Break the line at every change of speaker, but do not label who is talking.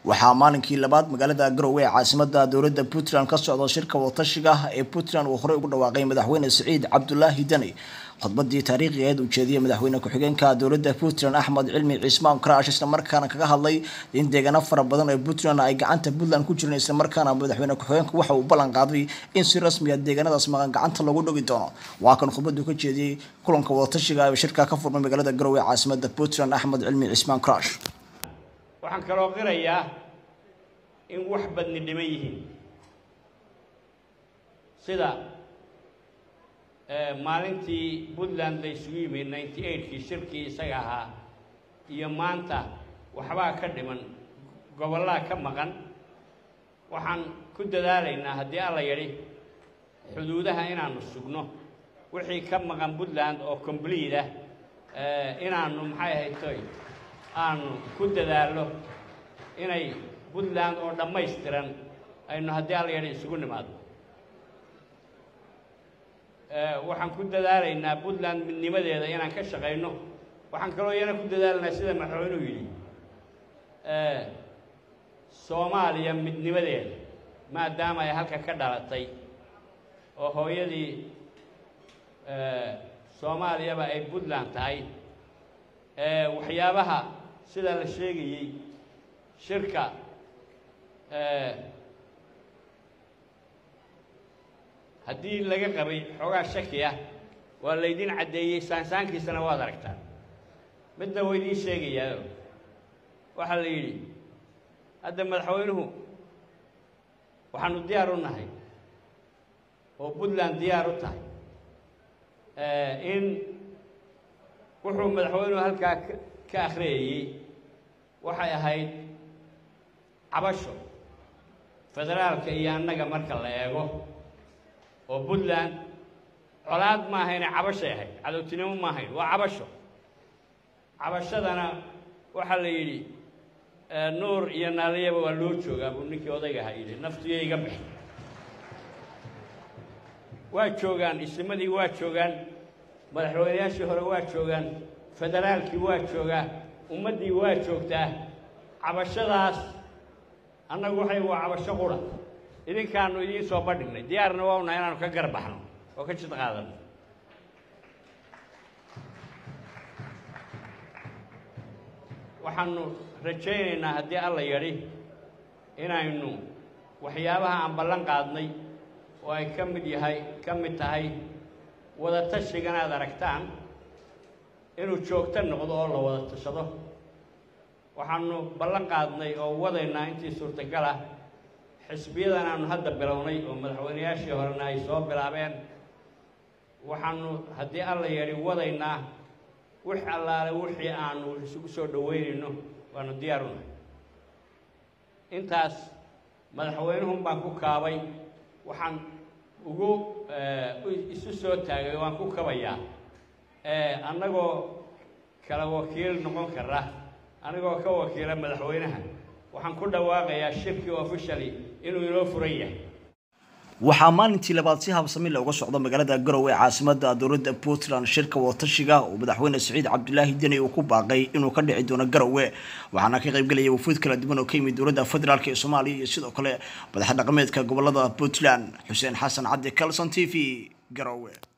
waxaa maalinkii labaad magaalada garowe ee caasimada dowladda puntland ka socda shirka wadatashiga ee puntland uu horey ugu dhawaaqay madaxweyne siciid cabdulaahi deni khudbadii taariikhigeed uu jeediyey madaxweyne ku-xigeenka dowladda puntland axmed cilmi ciismaan karaash islamarkaana kaga hadlay in deegaano fara badan ee puntland ay gacanta puntland ku jireen islamarkaana madaxweyne ku-xigeenku waxa uu ballan qaaday in si rasmiya deegaanadaas maqan gacanta lagu dhigi doono waa kan khudbadu ka jeediyey kulanka wadatashiga ee shirka ka furmay magaalada garowe ee caasimada puntland axmed cilmi ciismaan karaash
waxaan kaloo qirayaa in wax badni dhiman yihiin sida maalintii puntland la isugu yimid ninety eightkii shirkii isaga ahaa iyo maanta waxbaa ka dhiman gobollaa ka maqan waxaan ku dadaalaynaa haddii alla yidhi xuduudaha inaanu sugno wixii ka maqan puntland oo complete ah inaanu maxay ahaytoy aanu ku dadaalno inay puntland oo dhammaystiran aynu haddii alla yadhi isugu nimaadno waxaan ku dadaalaynaa puntland midnimadeeda inaan ka shaqayno waxaan kaloo iyana ku dadaalaynaa sida madaxweynuhu yidhi soomaaliya midnimadeeda maadaama ay halka ka dhalatay oo hooyadii soomaaliyaba ay puntland tahay waxyaabaha sida la sheegayey shirka haddii laga qabay xoogaa shaki ah waa laydin caddeeyey saansaankiisana waad aragtaan midna waa idiin sheegayaa waxaa la yidhi hadda madaxweynuhu waxaanu diyaar u nahay oo puntland diyaar u tahay in wuxuu madaxweynuhu halkaa ka akhriyayey waxay ahayd cabasho federaalka iyo annaga marka la eego oo puntland colaad ma ahayne cabashay ahayd cadowtinimo ma ahayn waa cabasho cabashadana waxaa la yidhi nuur iyo naaliyaba waa loo joogaa buu ninkii odayga ahaa yidhi naftiyo iga bixi waa joogaan isimadii waa joogaan madaxweynayaashii hore waa joogaan federaalkii waa joogaa ummaddii waa joogtaa cabashadaas annagu waxay waa cabasho qura idinkaanu idiin soo bandhignay diyaarna waa unahay inaanu ka garbaxno oo ka jid qaadano waxaanu rajaynaynaa haddii alla yadhi inaynu waxyaabaha aan ballan qaadnay oo ay ka mid yahay ka mid tahay wadatashigan aad aragtaan inuu joogto noqdo oo la wada tashado waxaanu ballan qaadnay oo wadaynaa intii suurtagal ah xisbiyadan aanu hadda bilownay oo madaxweynayaashii horena ay soo bilaabeen waxaanu haddii alla yadhi wadaynaa wix allaale wixii aanu isugu soo dhoweynayno waanu diyaar u nahay intaas madaxweynuhun baan ku kaabay waxaan ugu isu soo taagay waan ku kabayaa annagoo kala wakiil noqon kara anigoo ka wakiila madaxweynaha waxaan ku dhawaaqayaa shirkii officially inuu inoo furan yahay
waxaa maalintii labaad si habsami looga socdo magaalada garowe ee caasimada dowladda puntland shirka wadatashiga oo madaxweyne siciid cabdulaahi deni uu ku baaqay inuu ka dhici doono garowe waxaana ka qaybgelaya wafuud kala duwan oo ka yimid dowladda federaalk ee soomaaliya iyo sidoo kale madax dhaqameedka gobolada puntland xuseen xasan cabdi calson t v garowe